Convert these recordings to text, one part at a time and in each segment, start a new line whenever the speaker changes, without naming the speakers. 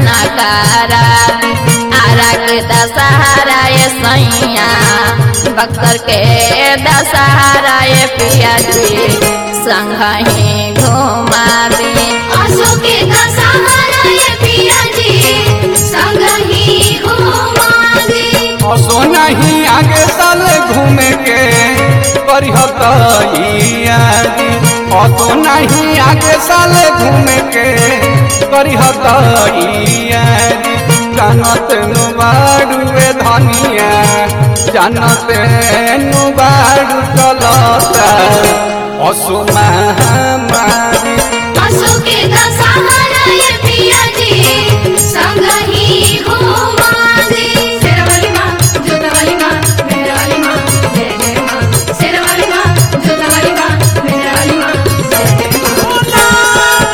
करा आरा के दशहरा ये सैया बक्सर के दशहरा ये पिया जी संग ही घुमा दी
आसो के दशहरा ये पिया जी संग ही घुमा दे
असो नहीं आगे साल घूमे के करिहत यारी असो नहीं आगे साल घूमे के करिहत यारी जानत नुबाड़ुए धनिया जानत नुबाड़ू चलता असो महामारी
आसो के दशहरा ये पिया जी संग ही घुमा दे शेरवाली माँ जोतवाली माँ मेहरवाली माँ जय जय माँ शेरवाली माँ जोतवाली माँ मेहरवाली माँ जय जय माँ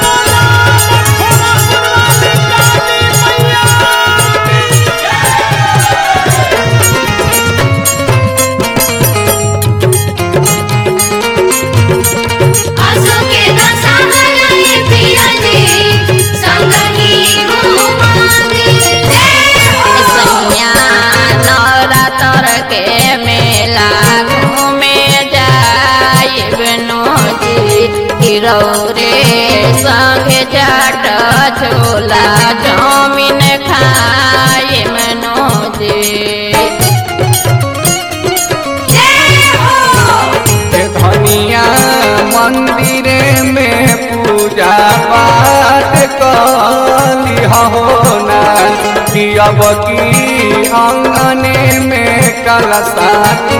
आसो के दशहरा ये पिया जी संग ही घुमा दे जय हो
सैया नवरात्र के मेला घूमे जाए बनोजी किरौरे संगे चाट छोला चाउमीन खाए मनोजी
जय हो
ए धनिया मंदिरे में पूजा पाठ कली हो ना कि अब की अंगने में कलसा तू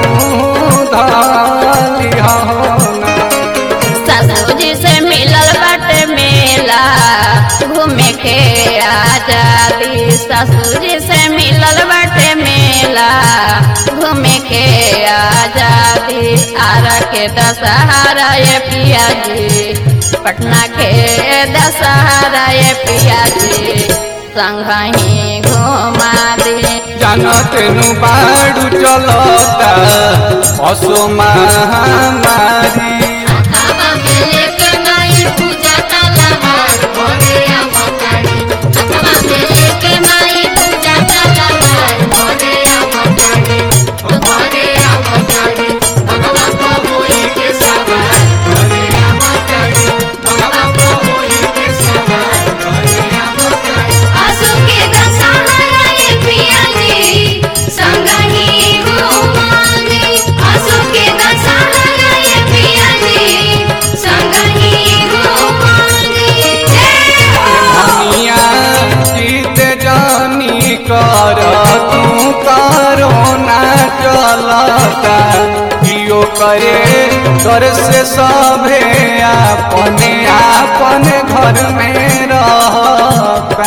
धली हो ना
ससुजी से मिलल बाटे मेला घूमे के आजादी ससुजी से मिलल बाटे मेला घूमे के आजादी आरा के दशहरा ये पिया जी पटना के दशहरा ये पिया जी संग ही घुमा दी
जानत नु बाड़ू चलता असो महामारी
बाबा मेले के माई पूजा तलवार मोरे अवतारी बाबा मेले के माई पूजा तलवार मोरे अवतारी मोरे अवतारी भगवा को होई के सवार मोरे अवतारी भगवा को होई के सवार मोरे अवतारी आसो के दशहरा ये पिया जी संग ही घुमा दे आसो के दशहरा ये पिया जी संग ही घुमा दे जय हो
धनिया जीत जानी कर तू करो ना चलता कियो करे घर से सभे अपने अपने घर में रहता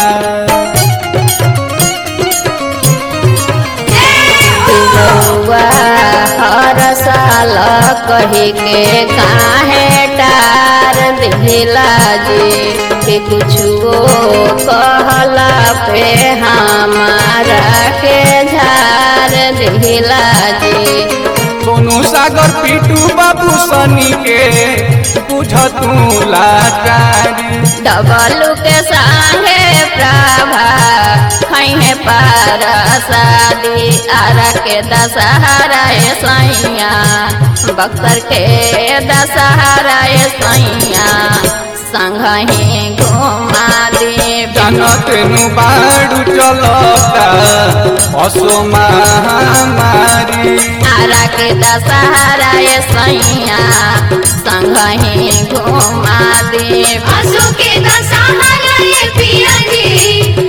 रउआ हर साल कही के काहे टार दिला जी कि कुछो कहला पे हमारा के झार दिला जी
सोनू सागर पीटू बाबू सनी के बुझ तू लाचारी
डबलू के संगे प्रभा खैहे पार शादी आरा के दशहरा ए सैया बक्सर के दशहरा ए सैया संग ही घुमा दे
जानत नु बाड़ू चलता असो महामारी
आरा के दशहरा ए सैया संग ही घुमा दे
आसो के दशहरा ये पिया जी